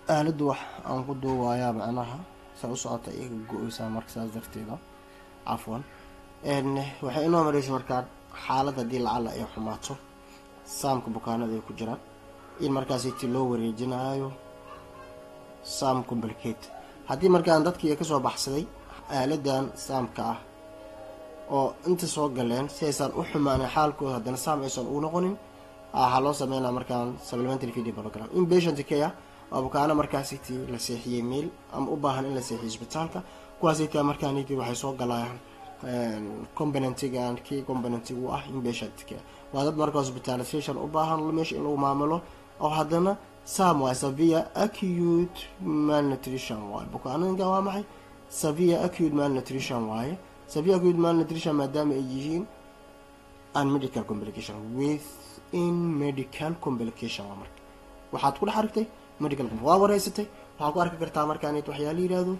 aaladdu wax aan ku duuwayaa macnaha saa u socota iga go-eysaa marka saas darteeda cafwan waxay inoo mareysa markaa xaalad haddii lacala ay xumaato saamka bukaanada ay ku jiraan in markaasiti loo wareejinayo sam complicate haddii markaan dadkii kasoo baxsaday aaladan saamka ah oo inta soo galeen si aysan u xumaanin xaalkooda haddana saam aysan u noqonin waxaa loo sameynaa markaan supplementary feeding program in patient care waa bukaano markaasiti la seexiyey meel ama u baahan in la seexiyo isbitaalka kuwaasita markaaniti waxay soo galayaan componentigan kii componentiga u ah in patient care waa dad marka hospitalization u baahan meesha in lagu maamulo oo haddana sam waa savia acute malnutrition waaye bukaanooyinka waa maxay savia acute malnutrition waaye savia acute malnutrition maadaama ay yihiin unmedical complication within medical complication waa marka waxaad ku dhex aragtay medical waa wareysatay waxaad ku arki kartaa markaan waxyaala yihahdo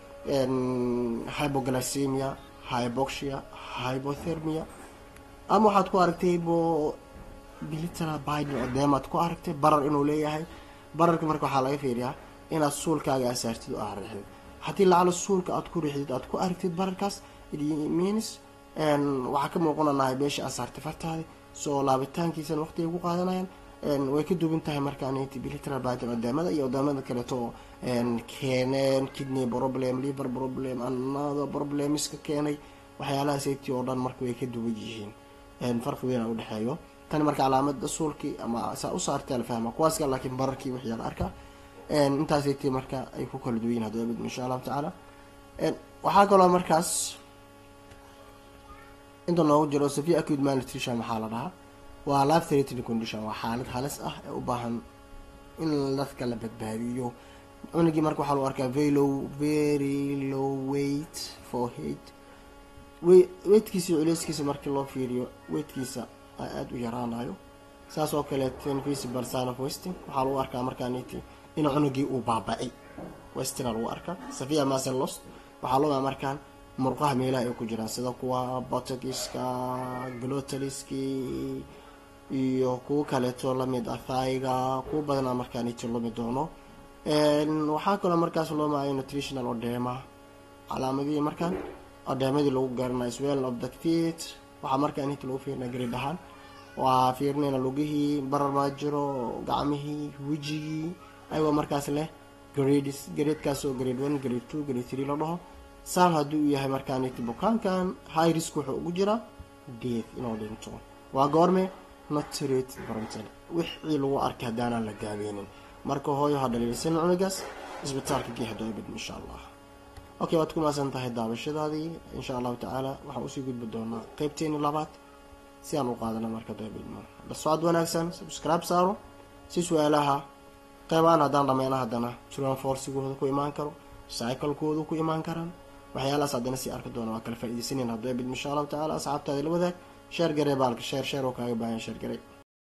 hypoglycemia hyboxia hypothermia ama waxaad ku aragtay bo bilitara biden odeemaad ku aragtay barar inuu leeyahay bararka marka waxaa laga fiiriyaa inaad suulkaaga asaartid oo aad riixdid haddii lacala suulka aad ku riixdid aad ku aragtid bararkaas means waxaa ka muuqananahay beesha asaartay fartaadi soo laabitaankiisana waqtigay ku qaadanayaan way ka duwan tahay markaan bilitara biden odeemada iyo odeemada kaleeto keeneen kidney problem liver problem another problemska keenay waxyaalaha safety oo dhan marka way ka duwan yihiin farqi weyn a udhexeeyo tani marka calaamada suulkii ama saa u saartay la fahma kuwaaska laakiin bararkii wixii la arkaa intaasayt marka ay ku kala duwan yihin hadaba mid insha allahu tacaala waxaa kaloo markaas inta noogu jiro savia acute malnutrition maxaa la dhahaa waa life threatening condition waa xaalad halis ah ee u baahan in dadka la badbaadiyo cunugii marka waxaa lagu arkaa velow very low weight for hate weydkiisa iyo culeyskiisa markii loo fiiriyo weydkiisa aada u yaraanayo saas oo kaleeto invisible sign of westing waxaa lagu arkaa markaaniti in cunugii uu baaba-ay westina lagu arkaa savia masen lost waxaa loo markaan murqaha meelaha ay ku jiraan sida kuwa botogiska glotaliski iyo kuwo kaleeto lamid ah thaiga kuwo badanaa markaaniti lumi doono waxaa kaloo markaas loo maayo nutritional odema calaamadihii markaan odeemadii lagu garanayo swell of the feet waxaa markaan inta lagu fiirina garid ahaan waa fiirinayna lugihii barar maa jiro gacmihii wejigii ayagoo markaas leh grades gradekaas oo grade one grade two grade three la dhaho saam haddii uu yahay markaaniti bukaankan high risk wuxuu ugu jiraa death inuu dhinto waa goorme notrate barantal wixii lagu arkay haddaanaan la daaweynin marka hooyo ha dhaliilsan cunugaas isbitaalka gee hadoobid insha allah okay waad ku maasan tahay daabashadaadii insha allahu tacaala waxaan usii gudbi doonaa qeybteeni labaad si aan u qaadana marka daabidmo la socod wanaagsan subscribe saaro si su-aalaha qeybaan haddaan dhameyna haddana turan forcigooda ku imaan karo cyclekooda ku imaan karaan waxyaalahaas haddana sii arki doona waa kala faa-ideysaneyn haddabid insha allahu tacaala asxaabtaada la wadaag sheer garee baalka sheer sheer oo kaaga baahan sheer garey